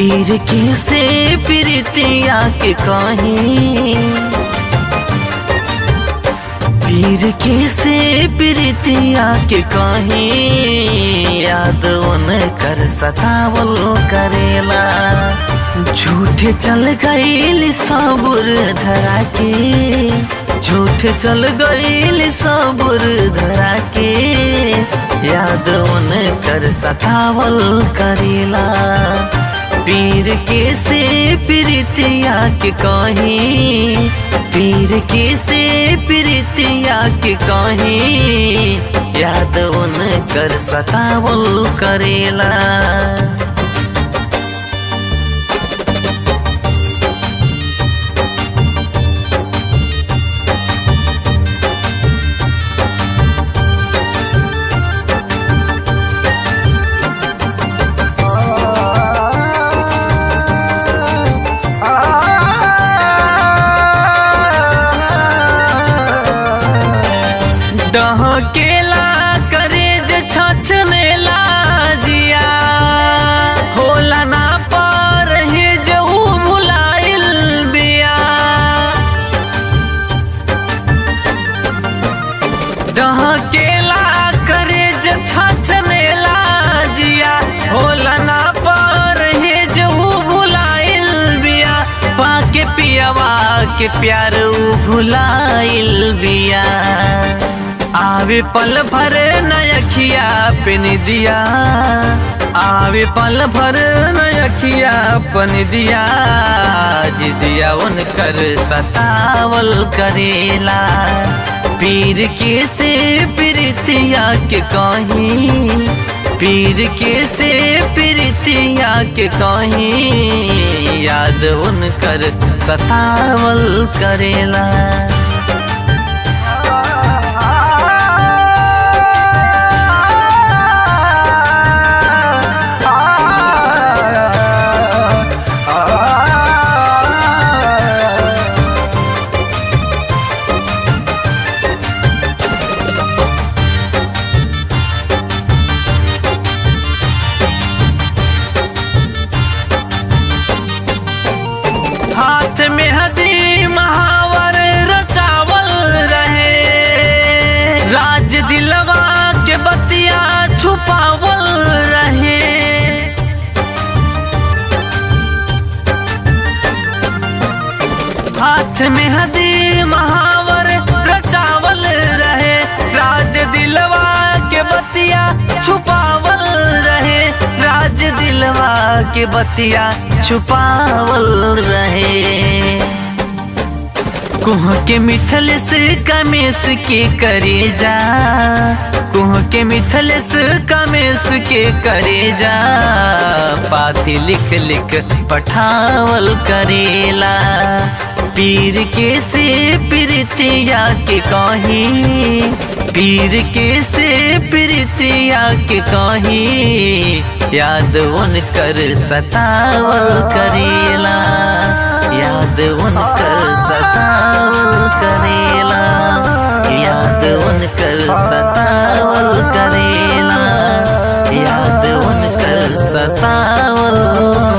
पीर के से प्रीतिया के कहीं पीर के से प्रीतिया के कहीं याद उन कर सतावल करेला झूठे चल गईल सबुर धरा के झूठे चल गईल सबुर धरा के याद उन कर सतावल करेला पीर के से प्रीतिया के कहीं पीर के से प्रीतिया के कहीं याद उन कर सतावल करेला डहकेला करेज छछनेला जिया होला ना पर हे जऊ भुलाइल बिया डहकेला करेज छछनेला जिया होला ना पर हे जऊ भुलाइल बिया पाके पियावा के प्यार ऊ भुलाइल बिया आवे पल भर नयखिया पिन दिया आवे पल भर नयखिया पन दिया जिदिया उनकर सतावल करेला पीर के से प्रीतिया के कहीं पीर के से प्रीतिया के कहीं याद उनकर सतावल करेला हाथ में हदी महावर रचावल रहे राज दिलवा के बतिया छुपावल रहे हाथ में हदी महावर रचावल रहे राज दिलवा के बतिया छुपावल रहे राज दिलवा के बतिया छुपावल रहे कुह के मिथल से कमेश के करे जा कुह के मिथल से कमेश के करे जा पाती लिख लिख पठावल करेला पीर के से प्रीतिया के कहीं पीर के से प्रीतिया के कहीं याद उनकर सतावल करेला याद उनकर सतावल करेला याद उनकर सतावल करेला याद उनकर सतावल